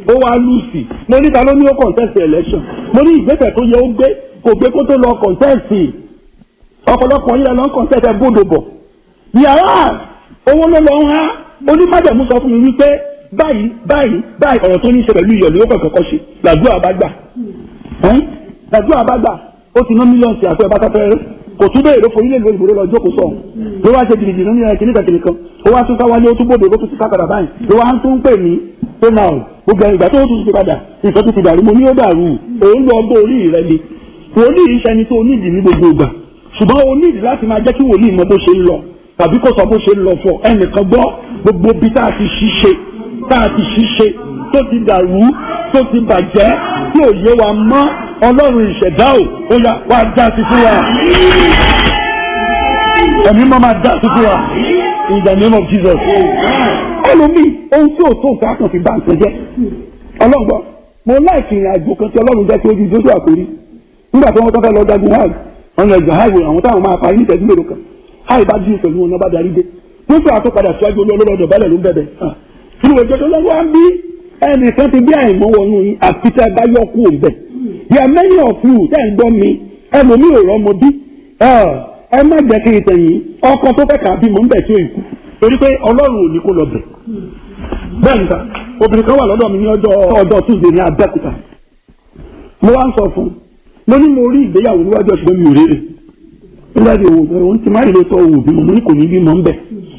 ó wá lùsì mo ní ta ló ní ó contest election mo ní ìgbésẹ̀ tó yẹ ó gbé kò gbé kó tó lọ contest ọ̀pọ̀lọpọ̀ yìí lọ ń contest ẹ̀ bódò bọ̀ yàrá owó ló lọ ń há onímọ̀jẹ̀mú sọ fún mi wípé báyìí báyìí báyìí ọ̀rọ̀ tó ní í ṣe pẹ̀lú ìyọ̀lú ó kọ̀ọ̀kan kọ́ ṣe làdúrà bá gbà làdúrà bá gbà ó ti ná mílíọ̀nù sí àfẹ́ bàtà fẹ́rẹ́ kò tún bẹ́ẹ̀ ló forí lè lo ìbòrò lọ jókòó sọ̀ ló wá ṣe jìnnìjìnnì ní ẹ̀kíní kẹ̀kẹ́ kan ó wá tún káwálé ó tún bòde ó tún ti kákàdà báyìí ló wá tún pè mí pé náà gbogbo ìgbà tó tún ti padà nǹkan tó ti dàrú mo ní ó dàrú òun lọ ọgbọ́n orí rẹ ni wòlíì iṣẹ́ ni tó nídìí ní gbogbo ìgbà ṣùgbọ́n o nídìí láti máa jẹ́ kí wòlíì mọ bó ṣe ń lọ tàbí kó sọ bó ṣe ń lọ fọ ẹnìkan gbọ́ gbogbo bí tá a ti ṣiṣe tá a ti ṣiṣe tó ti dàrú tó ti bàjẹ́ tí ò yé wa mọ́ ọlọ́run ìṣẹ̀dá ò ó yá wá dá sí fún wa ẹ̀mí máa máa dá sí fún wa in the name of Jesus ẹlòmíì ohun tí ò tó nǹkan á kàn fi bá nǹkan jẹ́ ọlọ́gbọ́n mo láìkì ìrìn àjò kan tí ọlọ́run jẹ́ kí ojú ìdójú àkórí nígbà tí wọ́n tọ́ fẹ́ lọ dagun hajj wọn lọ ẹgbẹ́ hajj àwọn táwọn máa parí ní ìtẹ́jú mélòó kan hajj bá dín pẹ̀lú wọn náà bá darí dé wọ́n sọ àtúpadà síwájú olólọ́dọ̀ balẹ̀ ló ń bẹ̀bẹ̀ nínú ìjọ tó lọ́wọ́ á bí ẹnìkan ti bí àìmọ́ wọnú yín àfi tẹ́ bá yọ kú òun bẹ̀ yà many of you tẹ́ ń gbọ́ mi ẹlòmí ò rọ́mọ bí ẹ má jẹ́ kí n tẹ̀yìn ọkọ tó fẹ́ kà á bímọ ń bẹ̀ tí ó ìkú torí pé ọlọ́run ò ní kó lọ bẹ̀ bẹ́ẹ̀ níta obìnrin kan wà lọ́dọ̀ mi ní ọjọ́ ọjọ́ tuesday ní abẹ́òkúta mo wá ń sọ fún un mo ní mo rí ìgbéyàwó níwájú ọ̀ṣun mi ò rere nígbà tí òun òun ti má rí lóòótọ́ òun bímọ mo ní kò ní bímọ ń bẹ̀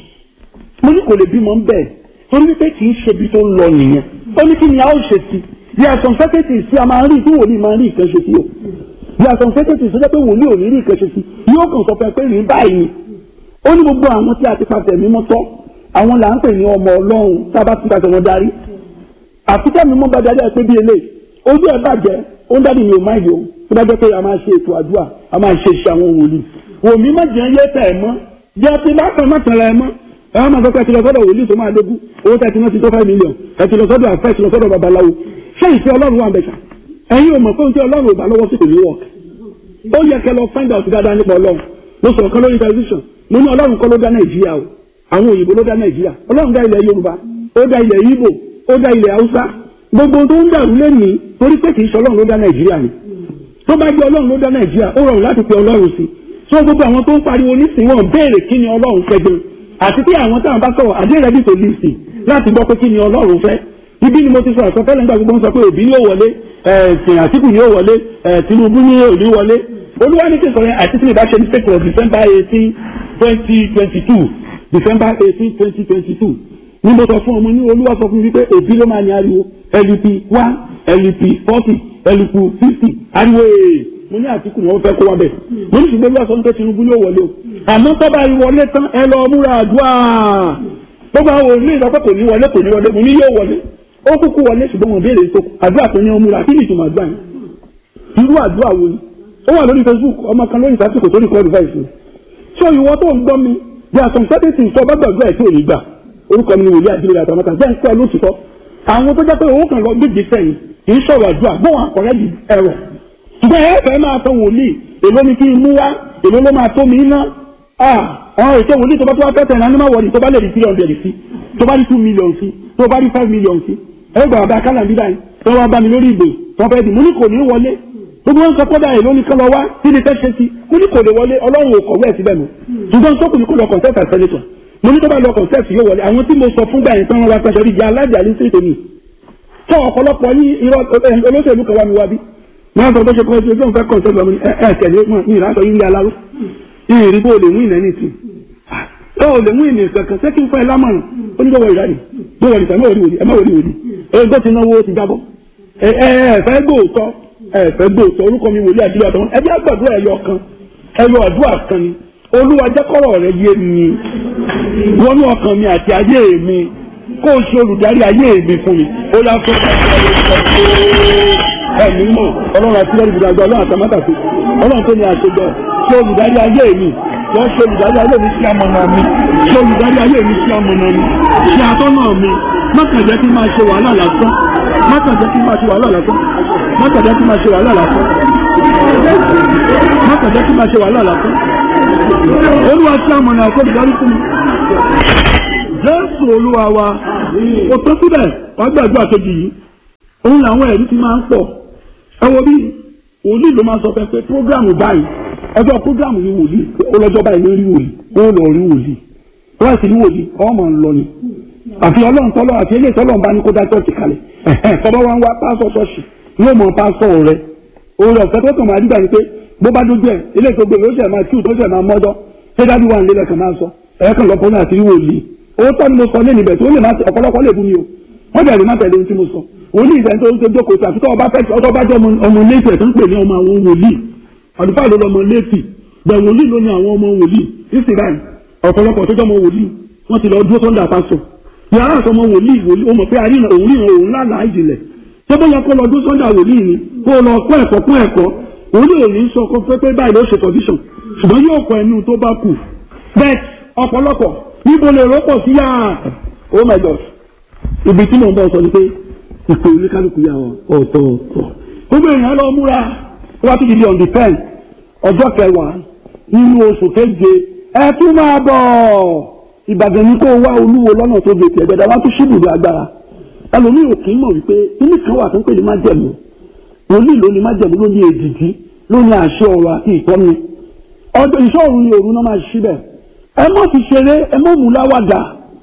mo ní kò lè bímọ ń bẹ̀ torí wípé kì í ṣe ibi tó ń lọ nìyẹn ó ní kí ni a ó ṣe sí bí àtọ̀ sẹ́kẹ̀tì sí a máa ń rí tí wòlíì máa ń rí ìkan ṣe sí o bí àtọ̀ sẹ́kẹ̀tì sọ́jọ́ pé wòlíì ò ní rí ìkan ṣe sí yóò kàn sọ fẹ́ pé rí báyìí ni ó ní gbogbo àwọn tí a ti pàṣẹ mímọ́ tọ́ àwọn là ń pè ní ọmọ ọlọ́run tá a bá ti pàṣẹ wọn darí àfikẹ́ mímọ́ bá darí ẹ pé bí eléyìí ojú ẹ bàjẹ́ ó ń dádì mi ò máa yọ tó bá jẹ́ pé a máa ṣe ètò àdúrà a máa ṣe iṣẹ́ àwọn wòlíì wòmí má jẹ́ yé tẹ̀ mọ́ jẹ́ pé bá kan má tẹ̀lé ẹ mọ́ ẹ wọ́n máa sọ pé ẹ ti lọ sọ́dọ̀ wòlíì tó máa lógún owó tẹ̀ ti ná sí tó five million ẹ ti lọ sọ́dọ̀ àfẹ́ ẹ ti lọ sọ́dọ̀ babaláwo ṣé ìfẹ́ ọlọ́run wà bẹ̀ṣà ẹ̀yin ò mọ̀ pé oúnjẹ ọlọ́run ò bá lọ́wọ́ sí kò ní wọ̀k ó yẹ kẹ́ lọ find out dáadáa nípa ọlọ́run mo sọ̀rọ̀ kan lórí television mo ní ọlọ́run kọ́ ló dá nàìjíríà o àwọn òyìnbó ló dá nàìjíríà ọlọ́run dá ilẹ̀ yorùbá ó dá ilẹ̀ ìgbò ó dá ilẹ̀ haúsá gbogbo tó ń dàrú lẹ́nìí torí pé kì í ṣe ọlọ́run ló dá nàìjíríà ni tó bá jẹ́ ọlọ́run ló dá nàìjíríà ó rọrùn láti pe ọlọ́run sí so gbogbo àwọn tó ń pariwo nísìnyí wọn béèrè kí ni ọlọ́run fẹ́ gan àti pé àwọn táwọn bá sọ̀rọ̀ àdé rẹ̀ dìtò lìsì láti gbọ́ pé kí ni ọlọ́run fẹ́ ibi ni mo ti sọ àsọtẹ́lẹ̀ nígbà gbogbo ń sọ pé òbí ni ó wọlé ẹ̀sìn àtìkù ni ó wọlé tinubu ni ò ní wọlé olúwa ní kí n sọ yẹn àti tí mi bá ṣe ní sèkò december eighteen twenty twenty two december eighteen twenty twenty two ní mo sọ fún ọmọ ní olúwa sọ fún mi wípé òbí ló máa ní ariwo lup one lup forty lup fifty ariwo ee mo ní àtìkù ni wọ́n fẹ́ kó wa bẹ̀ mo ní ṣùgbọ́n olúwa sọ pé tinubu yóò wọlé o àmọ́ tọ́ba ìwọlé tán ẹ lọ múra àdúrà gbogbo àwọn òní ìsọpẹ́ kò ní wọlé kò ní wọlé mo ní yóò wọlé ó kúkú wọlé ṣùgbọ́n mo béèrè tó àdúrà tó ní ọmú ra kí ni ìtumọ̀ àdúrà yẹn irú àdúrà wo ni ó wà lórí facebook ọmọ kan lórí ìsásìkò tó ní kọ́ advice mi ṣé ìwọ tó ń gbọ́ mi bí a sọ̀n sẹ́tẹ̀tì sọ bá gbàgbọ́ ẹ̀ tí ò ní gbà orúkọ mi ni wòlíì àdìrẹ́ àtàmọ́ta jẹ́ ń pẹ́ lóṣìṣọ́ àwọn tó jẹ́ pé òun kàn lọ gbèjì sẹ́yìn kì í sọ̀rọ̀ àdúrà bóun àkọ́rẹ́ di ẹ̀rọ ṣùgbọ́n ẹ fẹ́ máa tọ wòlíì èló ni kí n mú wá èló ló máa tó mi ná àwọn ètò wòlíì tó bá tó wá fẹ́ tẹ̀ náà ní má wọlé tó bá lè di three hundred sí tó bá di two million sí tó bá di five million sí ẹgbẹ́ bàbá kálá bí báyìí tó wá bá mi lórí ìbò tó fẹ́ di mo ní kò ní wọlé gbogbo wọn sọ kọ́dà èló ní kán lọ wá kí ni fẹ́ ṣe sí mo ní kò lè wọlé ọlọ́run ò kọ̀wé ẹ̀ síbẹ̀ mọ́ ṣùgbọ́n sọ́kùn ní kò lọ contest as senator mo ní tó bá lọ contest yóò wọlé àwọn tí mo sọ fún gbà yẹn tán wọn wá pẹ́sẹ́ rí jẹ́ aládìí àlẹ́ sí ìtòmí tó ọ̀pọ̀lọpọ̀ ní irọ́ olóṣèlú kan wá mi wá bí wọn sọ bó ṣe kọ́ ẹjọ́ fẹ́ contest lọ́mọ ní ẹ ẹ tẹ̀lé mọ́ ní ìlànà yìí ń yà láró ìrì bó lè mú ìnà ní ìtì ó lè mú ìnà kankan ṣé kí n fẹ́ ẹ lámọ̀ràn ó ní lọ́wọ́ ìyá ni bó wọlé tẹ̀ ẹ má wọlé wòlíì ẹ má wọlé wòlíì ẹgbẹ́ ti náwó ti jábọ́ ẹ ẹ fẹ́ gbòòtọ́ ẹ̀fẹ́ gbòòtọ́ orúkọ mi wòlíì àdúrà tó ń ẹbí àgbàdo ẹ̀yọ kan ẹ̀yọ àdúrà kan ni olúwa jẹ́ kọ́rọ̀ rẹ yé mi wọnú ọkàn mi àti ayé mi kó o ṣe olùdarí ayé mi fún mi ó yá fún ẹ̀mí mọ̀ ọlọ́run àti lẹ́rìí ìdàgbà ọlọ́run àtàmátàsí ọlọ́run tó ní àṣejọ ṣe olùdarí ayé mi wọ́n ṣe olùdarí ayé mi sí amọ̀nà mi ṣe olùdarí ayé mi sí amọ̀nà mi ṣe atọ́nà mi mọ́kànjẹ́ kí n máa ṣe wàhálà lásán mọ́kànjẹ́ kí n máa ṣe wàhálà lásán mọ́kànjẹ́ kí n máa ṣe wàhálà lásán mọ́kànjẹ́ kí n máa ṣe wàhálà lásán olúwa tí a mọ̀nà àkọ́bí darí fún mi jésù olúwa wa kò tó síbẹ̀ wàá gbàdúrà kejì yìí òun làwọn ẹ̀rí ti máa ń pọ̀ ẹ wo bí wòlíì ló máa sọ fẹ́ pé prógrámù báyìí ọjọ́ prógrámù ni wòlíì ó lọ́jọ́ báyìí ló rí wòlíì ó lọ rí wòlíì tó bá sì rí wòlíì ọmọ ń lọ ni àfi ọlọ́run tọ́lọ́ àti eléyìí tọ́lọ́run bá ní kó dá chọ́ọ̀chì kalẹ̀ tọ́lọ́ wa ń wá pásọ̀ ṣọ́ọ̀ṣì yóò mọ pásọ̀ rẹ orí ọ̀fẹ́ tó kàn máa dígbà ni pé bó bá dójú ẹ̀ eléyìí tó gbé ló ṣẹ̀ máa tíù tó ṣẹ̀ máa mọ́jọ́ ṣé dájú wà nílẹ̀ kan máa sọ ẹ̀ẹ́kan lọ́pọ̀ náà àti rí wòlíì owó tọ́ ni mo sọ lẹ́nu ibẹ̀ tó lè má ọ̀pọ̀lọpọ̀ lè bú mi o wọ́n bẹ̀rẹ̀ má tẹ̀lé ohun tí mo sọ òun ní ìfẹ́ tó ń ṣe jókòó sí àfikọ́ ọba fẹ́ẹ́ ọtọ́ bá jẹ́ ọmọ létí ẹ̀ tó ń pè ní ọmọ àwọn wòlíì àdúgbò ló lọmọ létí bẹ̀ wòlíì ló ní àwọn ọmọ wòlíì ìsìláì ọ̀pọ̀lọpọ̀ tó jẹ́ ọmọ wòlíì wọ́n ti lọ dúró tó ń dà pásọ̀ yàrá àtọmọ wòlíì wòlíì ó mọ̀ pé àríyàn òun ríran òun lálàá ìjìnlẹ̀ tó bóyá kó lọ dúró tó ń dà wòlíì ni kó lọ kọ́ ẹ̀kọ́ kọ́ ẹ̀kọ́ òun ní òní sọ kó pé báyìí ló ṣe condition ṣùgbọ́n yóò kọ ẹnu tó bá kù bẹ́ẹ̀ ọ̀pọ̀lọpọ̀ níbo lè rọ́pọ̀ sí yàrá oh my god ibi tí mò ń bọ̀ sọ ni pé ìpè oníkálukú yà wọ ọ̀tọ̀ọ̀tọ̀ gbogbo èèyàn lọ múra wá tó di di on the ten ọjọ́ kẹwàá nínú oṣù keje ẹ tún máa bọ̀ ìbàdàn ní kó wá olúwo lọ́nà tó gbèsè ẹ̀gbẹ́dá wá tún ṣíbùdó agbára ẹlòmíì ò kì í mọ̀ wípé kíní kan wà tó ń pè ní májẹ̀mú wòlíì ló ní májẹ̀mú ló ní èdìdí ló ní àṣẹ ọ̀rọ̀ àti ìtọ́ni ọjọ́ ìṣọ́ọ̀rù ni òru náà máa ṣí bẹ̀ ẹ má fi ṣeré ẹ má mú láwàdà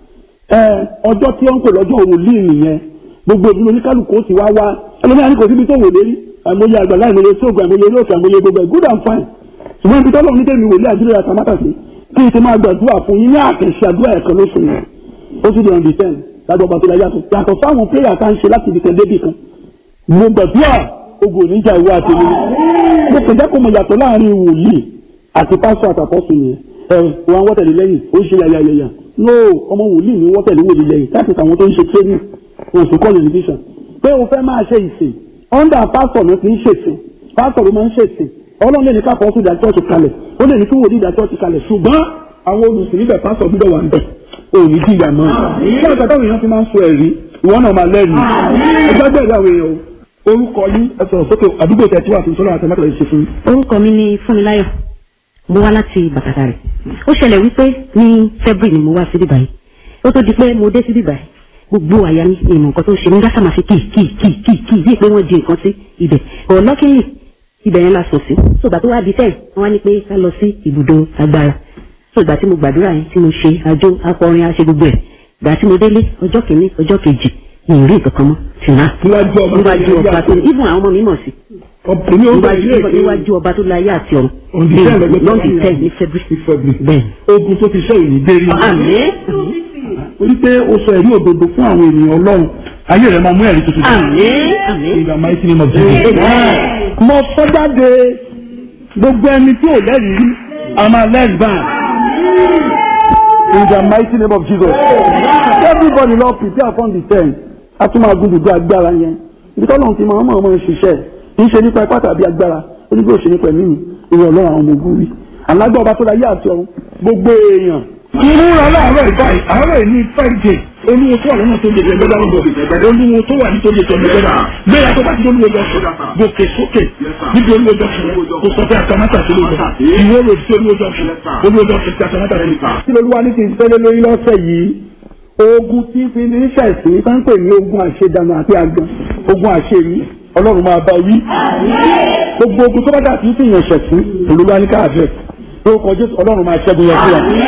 ẹ ọjọ́ tí wọ́n ń pè lọ́jọ́ wòlíì nìyẹn gbogbo ìdúró oníkálukú ó sì wá wá ẹlòmíà ní kò síbi tó wò lérí àìmọye àgbàlá àìmọye sóògùn àìmọye eré òkè àìmọye gbogbo ẹ̀ good and fine ṣùgbọ́n ibi tọ́lọ́ ní tèmi wòlíì àdúrà àtàmátà sí kí n ti máa gbàdúrà fún yín ní àkẹ́ṣe àdúrà ẹ̀kan lóṣù yẹn ó sì di on the ten lájọ ọba tó la yàtọ̀ yàtọ̀ fáwọn prayer tá ń ṣe láti ibìkan débì kan mo gbàdúrà ogun oníjà ìwé àtẹlẹ mo kàn jẹ́ kó mo yàtọ̀ láàrin wòlíì àti pásọ àtàkọ́sùn yẹn ẹ wọn wọ́tẹ̀lẹ̀ lẹ́yìn ó ń ṣe yàyàyàyà no ọmọ wòlíì ní wọ́tẹ̀lẹ̀ wòlíì lẹ́yìn láti àwọn tó ń ṣe training oṣù kọ́ọ̀lù division pé o fẹ́ máa ṣe ìsìn under pastor ló ti ń ṣèsìn pastor ló máa ń ṣèsìn ọlọ́run lè ní ká fọ́ọ́sù ìdá church kalẹ̀ ó lè ní kí wòlíì ìdá church kalẹ̀ ṣùgbọ́n àwọn olùsìn níbẹ̀ pastor gbúdọ̀ wà níbẹ̀ òní jìyà mọ́ ṣé ọ̀gá táwọn èèyàn fi máa ń sọ ẹ̀rí ìwọ náà máa lẹ́rìí ẹgbẹ́ bẹ́ẹ̀ àwọn èèyàn orúkọ yín ẹ sọ̀rọ̀ sókè àdúgbò tẹ̀ tí wà fún sọ́lá àtẹ̀mẹ́tẹ̀ yìí ṣe fún. orúkọ mi ni fúnmiláyọ̀ mo wá láti bàtàkà rẹ̀ ó ṣẹlẹ̀ wípé ní february ni mo wá síbí báyìí ó tó di pé mo dé síbí báyìí gbogbo àyà mi ìmọ̀ nǹkan tó ṣe mí dáṣà máa fi kì kì kì kì kì bíi pé wọ́n di nǹkan sí ibẹ̀ ọ̀lọ́kìnrin ibẹ̀ yẹn la sùn sí sọgbà tó wá di tẹ̀ wọ́n wá ní pé ká lọ sí ibùdó agbára sọgbà tí mo gbàdúrà yẹn tí mo ṣe àjò akọrin aṣe gbogbo ẹ̀ gbà tí mo délé ọjọ́ kìíní ọjọ́ kejì mi ì rí nǹkan kan mọ́ tìǹà níwájú ọba tó ibùn àwọn ọmọ mi mọ̀ sí ọkùnrin ó bá ilé ìwé níwájú ọba tó láyé àti ọ̀run On the 10 lọ́jọ́ lọ́ọ̀dì tó tẹ̀ ní ní february February. bẹ́ẹ̀ ogun tó ti ṣe ìní dérí. àmín orí pé o sọ ẹ̀rí òdodo fún àwọn ènìyàn ọlọ́run ayé rẹ̀ máa mú ẹ̀rí tuntun. àmín àmín In the mighty name of Jesus. mo sọ jáde gbogbo ẹni tí ò lẹ́rìí rí a máa lẹ́rìí báyìí. In the mighty name of Jesus. everybody lọ prepare for the ten a tún máa gúdùdú agbára yẹn ibi tọ́lọ́run ti máa ń mọ̀ ọmọ ṣiṣẹ́ kì í ṣe nípa ipá tàbí agbára ó ní bí ó ṣe nípa ẹ̀mí mi ìwọ ọlọ́run àwọn ọmọ ogun rí alágbá ọba tó láyé àti ọ̀run gbogbo èèyàn. ìmúra láàárọ̀ ìbáyìí àárọ̀ ìní friday olúwo tó wà lọ́nà tó lè gbẹgbẹ́ dáhùn bọ̀ olúwo tó wà nítorí ètò ọ̀gbẹ́gbẹ́ náà gbéra tó bá ti olúwo jọ sùn gòkè sókè níbi olúwo jọ sùn kò sọ pé àtàmátà tó lè jọ ìwé rò sí olúwo jọ sùn olúwo jọ sùn sí àtàmátà tó lè jọ. kí lolúwa ní kí n fẹ́lẹ́ lórí lọ́sẹ̀ yìí ogun tí fi ní ṣẹ̀sìn tó ń pè ní ogun àṣedànù àti àgàn ogun àṣeyí ọlọ́run máa bá wí. gbogbo ogun tó bá dà tí ń fìyàn ṣẹ̀sìn olúwa ní káàfẹ́ lórúkọ jésù ọlọ́run máa ṣẹ́gun yẹn fún wa.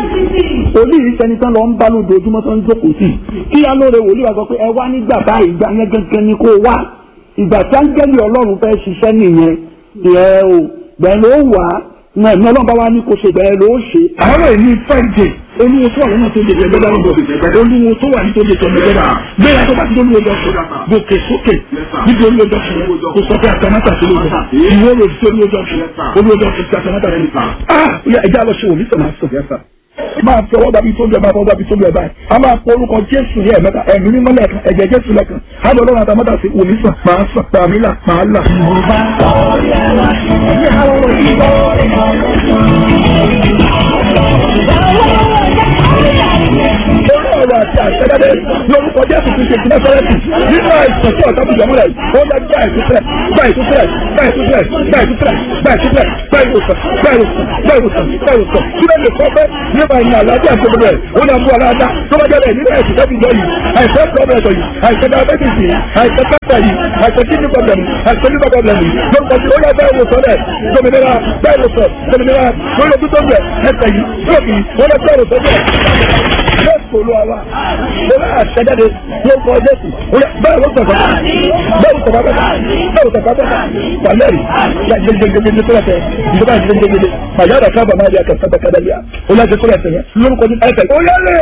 olú yìí sẹni tán lọ ń bá lójoojúmọ́ tó ń jókòó sí kí alóore wòlíì wa sọ pé ẹ wá nígbà báyìí ìgbà yẹn gangan ni kó wá ìgbà tí áńgẹ́lì ọlọ́run fẹ́ ṣiṣẹ́ nìyẹn ìyẹn o bẹ́ẹ̀ ló wà á náà ní ọlọ́run bá wá ní kó ṣe bẹ́ẹ̀ ló ṣe. àárọ̀ ìní friday olúwo tó wà lọ́nà tó lè gbẹgbẹ́ dáhùn bọ̀ olúwo tó wà nítorí ètò ọ̀gbẹ́gbẹ́ náà gbéra tó bá ti olúwo jọ sùn gòkè sókè níbi olúwo jọ sùn kò sọ pé àtàmátà tó lè jọ ìwé rò sí olúwo jọ sùn olúwo jọ sùn sí àtàmátà tó lè jọ. ah ẹja lọ ṣe wò mí sọ máa sọ yẹsà máa fi ọwọ́ dàbí tóbi ẹ̀ máa fọwọ́ dàbí tóbi ẹ̀ báyìí a máa fọ orúkọ jésù ní ẹ̀mẹ́ta ẹ̀mí mímọ́ lẹ́ẹ̀kan ẹ̀jẹ̀ jésù lẹ́ẹ̀kan á lọ lọ́run àtàmọ́tà sí wòmí sàn máa sàn pàmí là máa là. Olú ọ̀rọ̀ àti àṣẹ́dáde lórúkọ Jésù ti ṣe ti Násárẹ́tì nínú àìsàn tí ọ̀tá bùjọ́ mọ́lẹ̀ ó yá gbá ìtúsílẹ̀ gbá ìtúsílẹ̀ bẹ́ẹ̀ tó bẹ́ẹ̀ bẹ́ẹ̀ tó bẹ́ẹ̀ bẹ́ẹ̀ tó bẹ́ẹ̀ bẹ́ẹ̀ tó bẹ́ẹ̀ tó bẹ́ẹ̀ tó bẹ́ẹ̀ tó síbẹ̀ lè kọ́ fẹ́ nípa ìyìn àlàáfíà tó bẹ̀rẹ̀ ó ní àbúrò aláàdá tó bá jẹ́ bẹ́ẹ̀ nínú ẹ̀sìn tẹ́bi jọ yìí àìsàn pọ́blẹ̀tọ̀ yìí àìsàn diabetes yìí àìsàn pẹ́pẹ́ yìí àìsàn kidney problem àìsàn liver problem yìí lórúkọ tí ó yẹ bẹ́ẹ̀ wò sọ́lẹ̀ dominira bẹ́ẹ̀ wò sọ dominira lórí ojú tó ń bẹ̀ ẹsẹ̀ yìí lókì ó yẹ bẹ́ẹ̀ wò sọ́lẹ̀ jésù olúwa wa mo bá àṣẹjáde lórúkọ jésù bẹ́ẹ̀ wò sọ̀tọ̀ bẹ́ẹ̀ wò sọ̀tọ̀ bẹ́ẹ̀ wò sọ̀tọ̀ pàlẹ́rì gbẹgbẹgbẹgbẹ tó lọ́tẹ̀ ìjọba gbẹgbẹgbẹ màyàrá kábà máa di akẹ́kọ̀ọ́ kádàlíà ó yẹ kó lọ́tẹ̀ yẹn lórúkọ jésù ẹsẹ̀ ó yẹ lé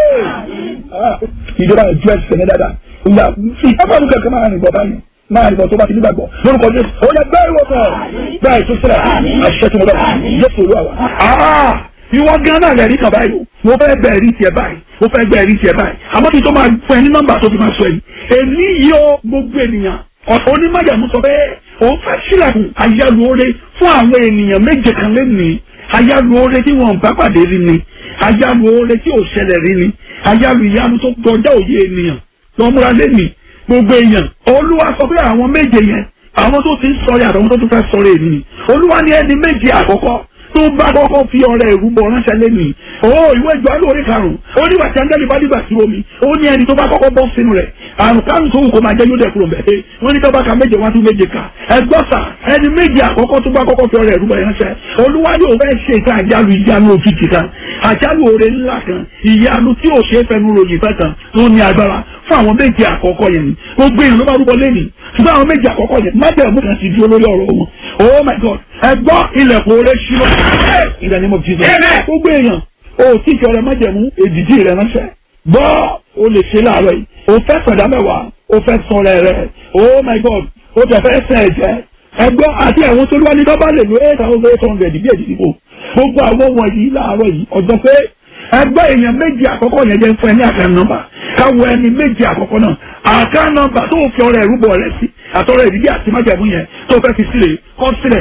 ìjọba ìjọ ẹsẹ̀ ní dáadáa ìyá ìjọba mi kẹ̀kẹ́ máa rìn bọ̀ báyìí máa rìn bọ̀ tó bá ti nígbàgbọ́ lórúkọ jésù ó yẹ bẹ́ẹ̀ wò sọ̀ bẹ́ẹ̀ tó sílẹ̀ àṣẹ tó mọ̀ bẹ́ẹ̀ jésù olúwa wa ìwọ gan náà lẹ́rìí kan báyìí mo fẹ́ bẹ̀rẹ̀ tiẹ̀ báyìí mo fẹ́ bẹ̀rẹ̀ tiẹ̀ báyìí àmọ́ kí n tó máa fún ẹ ní nọ́mbà tó fi máa sọ ẹ̀yìn èmi yìí ó gbogbo ènìyàn onímọ̀jàmú sọ pé òun fẹ́ sílẹ̀kùn ayálùore fún àwọn ènìyàn méje kan lẹ́nìí ayálùore tí wọn bá pàdé rí ni ayálùore tí ò ṣẹlẹ̀ rí ni ayálù ìyanu tó gbọjá òye ènìyàn lọ́múra lẹ́nìí gbogbo èèyàn olúwa sọ pé àwọn méje yẹn àwọn tó ti ń sọ yàtọ̀ àwọn tó tún fẹ́ sọ̀rọ̀ èmi ni olúwa ní ẹni méje àkọ́kọ́ tó bá kọ́kọ́ fi ọrẹ ìrúbọ ránṣẹ́ lẹ́nìí o ìwé ìjọ alóore karùn-ún ó ní wàtí angẹ́lì bá dìgbà sí omi ó ní ẹni tó bá kọ́kọ́ bọ́ sínú rẹ̀ àrùn kárùn tó wù kó máa jẹ́ yóò dẹ̀ kúrò bẹ́ẹ̀ wọ́n ní tó bá ka méje wá tún méje kà ẹgbọ́n sà ẹni méje àkọ́kọ́ tó bá kọ́kọ́ fi ọrẹ ìrúbọ ránṣẹ́ olúwa yóò fẹ́ ṣe ìta àjálù ìyanu òkìtì kan àjálù oore ńlá kan ìyanu tí ò ṣe é fẹnu ròyìn fẹ́ kan tó ní agbára fún àwọn méje àkọ́kọ́ yẹn ni gbogbo èèyàn ló bá rúbọ lẹ́nìí ṣùgbọ́n àwọn méje àkọ́kọ́ yẹn májẹ̀mú kan ti di olórí ọ̀rọ̀ wọn oh my god ẹgbọ́ ilẹ̀kùn oore ṣílọ in the name of jesus gbogbo èèyàn o tí ìjọ rẹ májẹ̀mú èdìdí rẹ ránṣẹ́ gbọ́ o lè ṣe láàárọ̀ yìí o fẹ́ sọ̀dá mẹ́wàá o fẹ́ sọ̀rọ̀ rẹ oh my god o tẹ̀ fẹ́ sẹ̀ ẹ̀jẹ̀ ẹgbọ́ àti àwọn tó lúwa ní dọ́bà lè lo eight thousand eight hundred bí èdìdìbò gbogbo àwọn wọ̀nyí láàárọ̀ yìí ọjọ́ pé ẹgbẹ́ èèyàn méjì àkọ́kọ́ yẹn jẹ́ fún ẹ ní àkàn nọ́mbà káwọ ẹni méjì àkọ́kọ́ náà àkàn nọ́mbà tó fi ọrẹ ìrúbọ rẹ sí àtọrọ ìdílé àti májàmú yẹn tó fẹ́ fi sílẹ̀ kọ́ sílẹ̀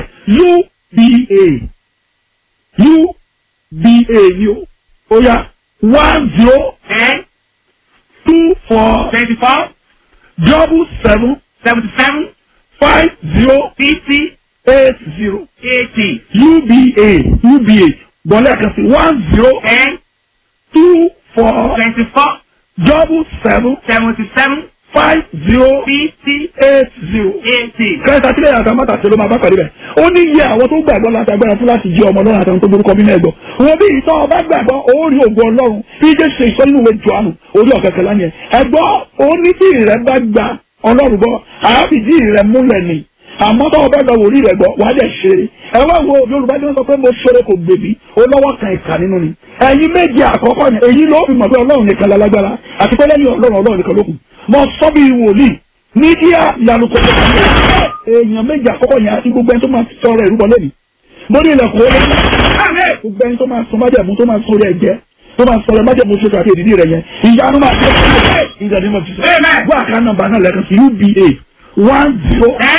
uba uba ni o ó yá one zero ten two four twenty-four double seven seventy-seven five zero fifty eight zero eighty uba uba bọ́lá kan sí one zero ten two four twenty-four double seven seventy-seven five zero fifty eight zero. eighty. kẹta sílẹ̀ yàtọ̀ mọ́tà ló máa bá pàdé bẹ̀. ó ní iye àwọn tó gbàgbọ́ láti agbára fún láti jẹ́ ọmọ ọlọ́run àtàwọn tó borúkọ nínú ẹ̀gbọ́. wọn bí ìtọ́ ọba gbàgbọ́ ó rí ògùn ọlọ́run bí jẹ́ ṣe ìsọ nínú ìwé Jòhánù orí ọ̀kẹ́kẹ́ lánìí ẹ̀. ẹ̀gbọ́ ó ní tí ìrẹ́ bá gba ọlọ́run gbọ́ àáfìdí ìrẹ́ múlẹ̀ ni àmọ́ tó o bá gba wòlíì rẹ̀ gbọ́ wàá dẹ̀ ṣe é ẹ wá wo yorùbá tí wọ́n sọ pé mo ṣeré kò gbèbí ó lọ́wọ́ kan ìkà nínú ni ẹ̀yin méje àkọ́kọ́ yẹn èyí ló fi mọ̀ pé ọlọ́run nìkan lálágbára àti pé lẹ́yìn ọlọ́run ọlọ́run nìkan ló kù mo sọ bí wòlíì ní kíá ìyanu kò tó kàn mí èèyàn méje àkọ́kọ́ yẹn àti gbogbo ẹni tó máa sọ ọ̀rọ̀ ìrúbọ lẹ́nu mo ní ilẹ̀kùn ó lé gbogbo ẹni tó máa sọ májẹ̀mú tó máa sọ orí ẹ̀jẹ̀ tó máa sọ ọ̀rọ̀ májẹ̀mú tó kàkiri ìdílé rẹ̀ yẹn ìyanu máa ṣe é ìjà ní mo ti sọ wọ́n àká nọ́mbà náà lẹ́kan sí uba one zero ten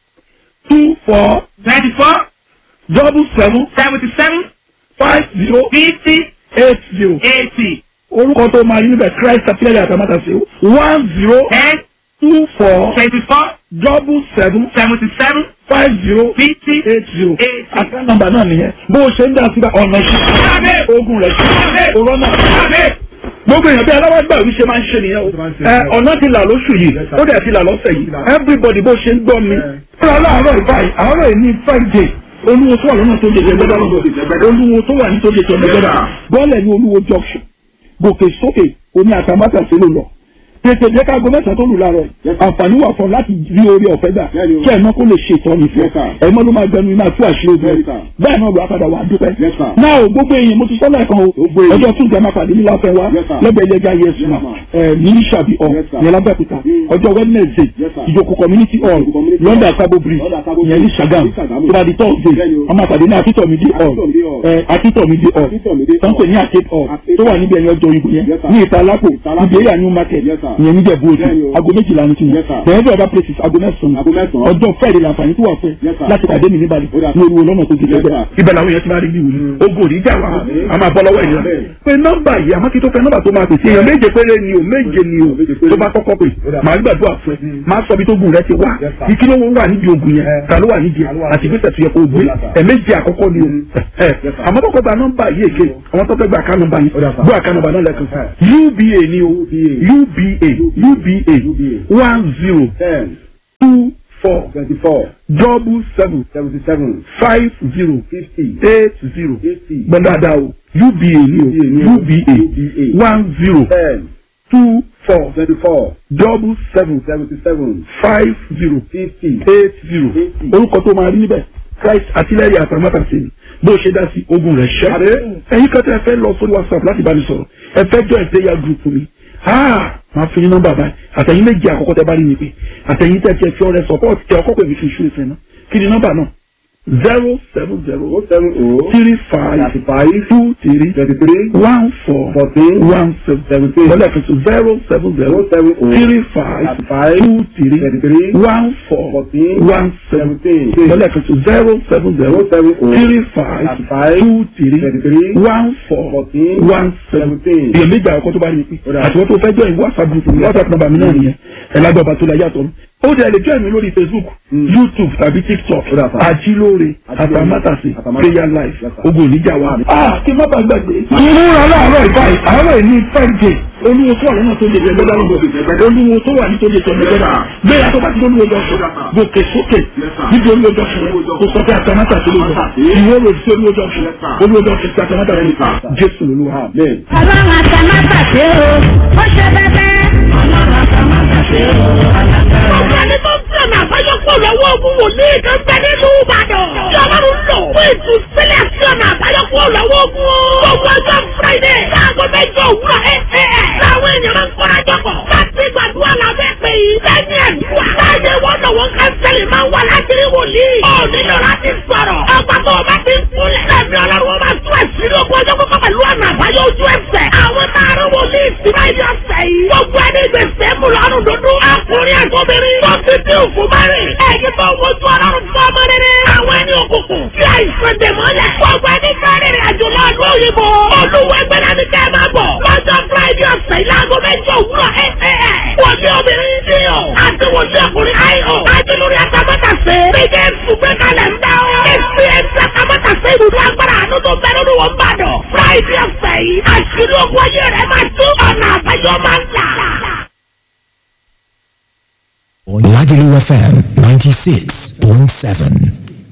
two four twenty-four double seven seventy-seven five zero fifty eight zero eighty orúkọ tó máa yí níbẹ̀ christ appear àtàmátà sí one zero ten two four twenty-four double seven seventy-seven five zero fifty eight zero eighty. àká nọ́mbà náà nìyẹn bó o ṣe ń dá síbẹ̀ ọ̀nà sí ogun rẹ̀ sí òrọ́nà gbogbo èèyàn bí aláwàgbà wí ṣe máa ń ṣe nìyẹn o ẹ ọ̀nà ti là lóṣù yìí ó dẹ̀ ti là lọ́sẹ̀ yìí everybody bó ṣe ń gbọ́ mi fúnra láàárọ̀ ìbáyìí àárọ̀ yìí ní friday olúwo tó wà lọ́nà tó lè jẹ gbẹ́dá lọ́dọ̀ olúwo tó wà ní tó lè jẹ gbẹ́dá bọ́ọ̀lẹ̀ ní olúwo junction gòkè sókè oní àtàmátà sí ló lọ tètè jẹ́ ká gbọ́mẹ́sà tó lù láàárọ̀ yìí àǹfààní wà fún ọ láti rí orí ọ̀fẹ́ gbà kí ẹ̀ mọ́ kó lè ṣe ìtọ́ni fún ẹ̀ mọ́ ló máa gbẹnu iná tú àṣírí ogun bẹ́ẹ̀ náà ló wá padà wà á dúpẹ́. náà o gbogbo èèyàn mo ti sọ́lá ẹ̀kan o ọjọ́ tún jẹ́ máa pàdé ní láfẹ́ wa lẹ́gbẹ̀ẹ́ ilé ẹja yẹsùn náà ẹ̀ ní sàbí ọ̀ yẹn lábẹ́òkúta ọjọ́ wednesday ìjókòó community hall london sabo bridge yẹn ní sagam tó bá di thursday ọmọ àpàdé ní akíntọ̀mídé hall ẹ̀ akíntọ̀mídé hall tó ń pè ní arcade hall tó wà níbi ẹ̀yìn ọjọ́ ìbò yẹn ní ìta lápò ìbéèrè new market ìyẹn níjẹ̀bú òde Bẹ́ẹ̀ni o. aago méjìlá ní tiwọn Yes, sir. bẹ́ẹ̀ bí ọba places aago mẹ́sàn-án Aago mẹ́sàn-án. ọjọ́ friday làǹfààní tó wà fún ẹ Yes, sir. láti pàdé mi níbàdí Ó dà. ní olúwo lọ́nà tó ti Yes, lẹ́gbẹ̀ẹ́ sir. ibẹ̀ làwọn èèyàn ti máa rí bí wòlíì ogun òní jà wá Àmín. a máa bọ́ lọ́wọ́ ènìyàn Àmín. pé nọ́mbà yìí àmọ́ kí tó fẹ́ nọ́mbà tó máa pèsè èèyàn méje péré ni o méje ni o Méje péré. tó bá kọ́kọ́ pè Ó dà. màá gbàdúrà fún ẹ máa sọ bí tó gùn rẹ ti wá Yes, sir. ìkí ló wà nídìí ogun yẹn Eh. ta ló wà nídìí ẹ Ta ló wà àti nídìí ẹ? ìgbésẹ̀ tó yẹ kó o gbé Ó dà, sir. ẹ̀méje àkọ́kọ́ ni o ẹ Yes, sir. àmọ́ kọ́kọ́ gba nọ́mbà yìí èké àwọn tó fẹ́ gba àká nọ́mbà yìí Ó dà, sir. gbọ́ àká nọ́mbà náà lẹ́kàn uba ni o uba uba one zero ten two four twenty-four double seven seventy-seven five zero fifty eight zero eighty gbọ́dọ̀dá o uba ni o uba one zero ten two four twenty-four double seven seventy-seven five zero fifty eight zero orúkọ tó máa rí níbẹ̀ christ artillery àtàmátàsí ni bó o ṣe dá sí ogun rẹ̀ ṣẹ́. Àdé. ẹ̀yin kan tí ẹ fẹ́ lọ sórí whatsapp láti bá mi sọ̀rọ̀ ẹ fẹ́ join prayer group mi ah máa fi yín nọ́mbà báyìí àtẹ̀yìn méjì àkọ́kọ́ tẹ bá rí mi pé àtẹ̀yìn tẹ̀ tiẹ̀ fi ọrẹ support tẹ ọkọ̀ pè mí fi ṣú ìfẹ́ náà kí ni nọ́mbà náà zero seven zero oh seven oh three five thirty-five two three twenty-three one four fourteen one seven seventeen lọ́lẹ̀ kẹsàn zero seven zero oh seven oh three five thirty-five two three twenty-three one four fourteen one seven seventeen lọ́lẹ̀ kẹsàn zero seven zero oh seven oh three five thirty-five two three twenty-three one four fourteen one seven seventeen èèyàn méjì àkọ́kọ́ tó bá rí mi pé Ó dà. àti wọ́n tó fẹ́ jọ ìwé whatsapp group mi whatsapp number mi náà nìyẹn ẹ̀ lágbà ọba tó la yàtọ̀ mi. ó dẹ̀ lè join mi lórí facebook youtube tàbí tiktok Ó dà, sir. àjílóore Àjílóore, àtàmátàsí Àtàmátàsí. prayer life Yes, sir. ogun oníjà wa. ah kí n má bàa gbàgbé. ìmúra láàárọ̀ ìbáyìí àárọ̀ ìní friday olúwo tó wà lọ́nà tó lè jẹ gbẹ́dá lọ́gbọ̀ olúwo tó wà ní tó lè jẹ gbẹ́dá gbéra tó bá ti olúwo jọ sọ gòkè sókè níbi olúwo jọ sọ kò sọ pé àtàmátàsí ló jọ ìwé rò sí olúwo jọ sọ olúwo jọ sọ àtàmátàsí jésù lolúwa. amen. ọlọ́run àtàmátàsé o ó ṣe bẹ́bẹ́. ọlọ́run àtàmátàsé o alágbára. Ọ̀gá ni tó ń sẹ̀nà àbáyọ̀pọ̀ lọ́wọ́ ogun wòlíì kan bẹ nínú Ìbàdàn. Tí Ọlọ́run lò fún ìtúsílẹ̀ sí ọ̀nà àbáyọ̀pọ̀ lọ́wọ́ ogun o. Gbogbo ọjọ́ Friday láago mẹ́jọ òwúrọ̀ ẹ̀ ẹ̀ ẹ̀. Láwọn èèyàn máa ń kọ́ra jọpọ̀. Láti gbàdúrà lábẹ́ pé yìí. Lẹ́yìn àdúrà. Láyé wọn lọ́wọ́ kánsẹ́lì máa ń wà láti rí wòlíì. Ó nílò láti sọ̀rọ̀. Ọgbà tó o bá ti ń kúnlẹ̀. Lẹ́mi Ọlọ́run wọn máa tún ẹ̀sìn ogun ọjọ́ kọ́kọ́ pẹ̀lú ọ̀nà àbáyọ ojú ẹsẹ̀. Àwọn táàrọ̀ wòlíì sí máa yọ ọ̀sẹ̀ yìí. Gbogbo ẹni gbèsè mú lọ́rùn dúdú. Ọkùnrin àtọ́bìnrin. Tó ti dín òkú márìn. Ẹ̀yin tó wojú ọlọ́run fún ọmọ rere. Àwọn ẹni òkùnkùn. Tí àìsàn dè mọ́lẹ̀. Gbogbo ẹni kárí rìn àjò lọ ìlú òyìnbó. Olúwa ẹgbẹ́ náà ní kẹ́ ẹ máa bọ̀. Lọ́jọ́ Friday ọ̀sẹ̀ ìlàgọ́ mẹ́jọ òwúrọ̀ ẹ̀ ẹ̀ ẹ̀. Wòlíì obìnrin ní o. Àti wòlíì ọkùnrin ayọ̀. Àti lórí atamátàsé. Bíjẹ́ ìfúgbẹ́ kalẹ̀ ń dá o. Èsì ẹ̀sì atamátàsé ìdúró agbára àánú tó bẹ́ẹ̀ lórí wọn bá dọ̀. Friday ọ̀sẹ̀ yìí. Àṣírí ogun ayé rẹ̀ máa tú ọ̀nà àbáyọ máa ń là. Lagelu FM 96.7.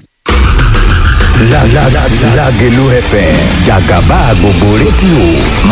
La la la Lagelu FM Jagaba gbogbo rédíò máa